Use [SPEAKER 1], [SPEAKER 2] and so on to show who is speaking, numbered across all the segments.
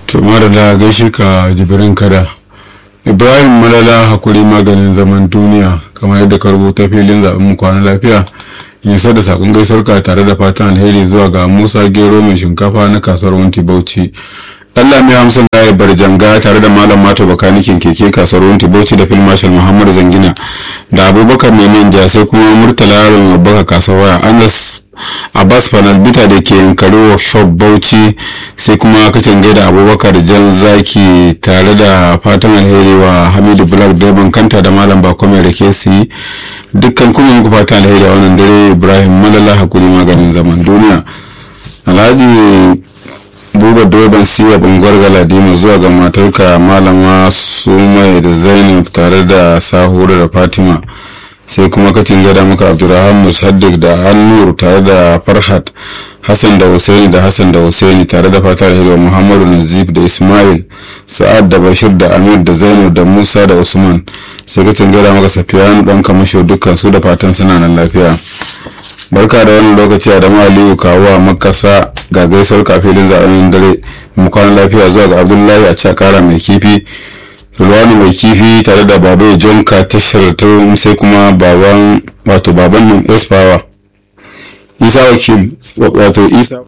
[SPEAKER 1] to madalla gaishe ka jibirin kada ibrahim malala hakuri maganin zaman duniya kamar yadda ka rubuta filin zaɓen mu kwana lafiya yasa da sakon gaisuwar ka tare da fatan alheri zuwa ga musa gero mai shinkafa na kasuwar wanti bauchi Allah mai hamsin gaya barjanga tare da malam mato bakanikin keke kasuwar wanti bauchi da fil marshal muhammad zangina da abubakar mai manja sai kuma murtala yaron abubakar kasuwar waya anas abbas fanalbita da ke yankari workshop bauchi sai kuma kacin gaida abubakar jan zaki tare da fatan alheri wa hamidu black durban kanta da malam bako mai rake su yi dukkan kuma muku fatan alheri a wannan dare ibrahim malala hakuri maganin zaman duniya alhaji buba durban siwa bungwar galadima zuwa ga matarka malama sumai da zainab tare da sahura da fatima sai kuma kacin gada muka abdurrahman musaddiq da hannur tare da farhat hassan da husaini da hassan da husaini tare da fatar hilwa muhammadu nazif da ismail sa'ad da bashir da amir da zainab da musa da usman sai kacin gada muka safiyanu dan kamasho dukkan su da fatan suna nan lafiya barka da wannan lokaci a dama aliyu kawo a makasa ga gaisuwar kafilin zaɓen dare mu kwana lafiya zuwa ga abdullahi a cakara mai kifi Rulwani mai kifi tare da babu jonka tashar turum sai kuma baban wato baban nan espawa isa wakil wato isa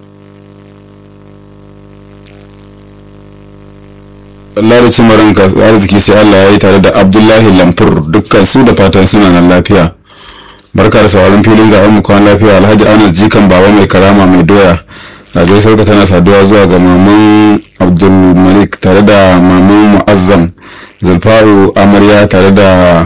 [SPEAKER 1] Allah da cimarin arziki sai Allah ya yi tare da Abdullahi Lamfur dukkan su da fatan suna nan lafiya barka da sauran filin zaɓen mu kwan lafiya Alhaji Anas Jikan baba mai karama mai doya a gaisuwar ka tana saduwa zuwa ga maman abdulmalik tare da maman mu'azzam zulfaru amarya tare da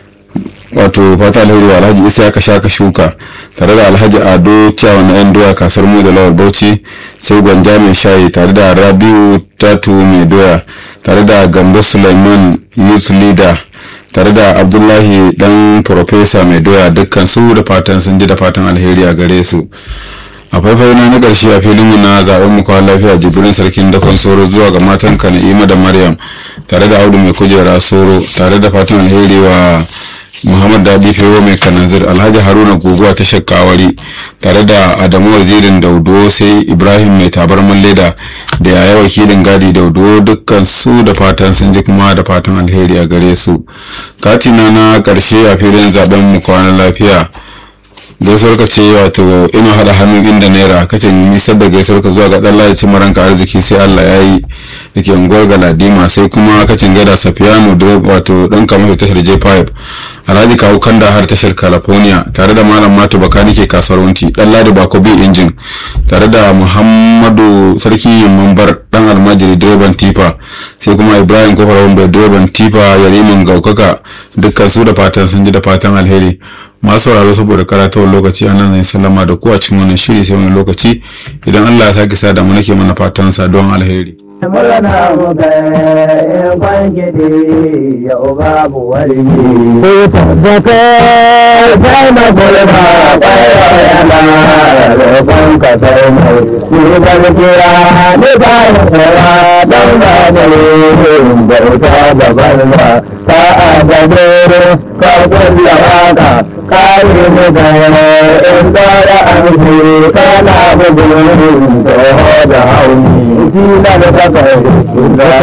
[SPEAKER 1] wato fata alheri wa alhaji isa ka sha ka shuka tare da alhaji ado cewa na yan doya kasuwar mu da lawal bauchi sai gwanja mai shayi tare da rabiu tatu mai doya tare da gambo suleiman youth leader tare da abdullahi dan profesa mai doya dukkan su da fatan sun ji da fatan alheri a gare su a faifai na na ƙarshe a filin mu na zaben mu kawai lafiya jibrin sarkin dakon soro zuwa ga matan ka na'ima da maryam tare da audu mai kujera soro tare da fatan alheri wa muhammad daɗi fewo mai kananzir alhaji haruna guguwa ta shakkawari tare da adamu wazirin daudo sai ibrahim mai tabarman leda da yaya wakilin gadi daudo dukkan su da fatan sun ji kuma da fatan alheri a gare su katina na ƙarshe a filin zaben mu kwana lafiya gaisuwar ka ce wato ina hada hannu inda naira kace nisar da gaisuwar ka zuwa ga dan lalace maranka arziki sai Allah ya yi da ke unguwar galadima sai kuma kacin gada safiyanu wato dan kamar tashar j5 alhaji kawo kanda har tashar california tare da malam matu bakani ke kasuwanci dan ladi bako bi injin tare da muhammadu sarki mambar dan almajiri direban tifa sai kuma ibrahim kofar wambai direban tifa yariman gaukaka dukkan su da fatan sun ji da fatan alheri masu sauraro saboda karatawar lokaci a nan zai sallama da ku a cikin wannan shiri sai wani lokaci idan allah ya sake sada mu nake mana fatan sa don alheri
[SPEAKER 2] murna muka in kwangidi ya babu wari ko tabbata sai na gulma kwayo yana roƙon ka sai mai ni ban kira ni ba ya tsara don ba da yin bauta gaban ba ta a gabe ka kulla waka kare mu da in tsara an kana bugun toho da hauni shi da da kai da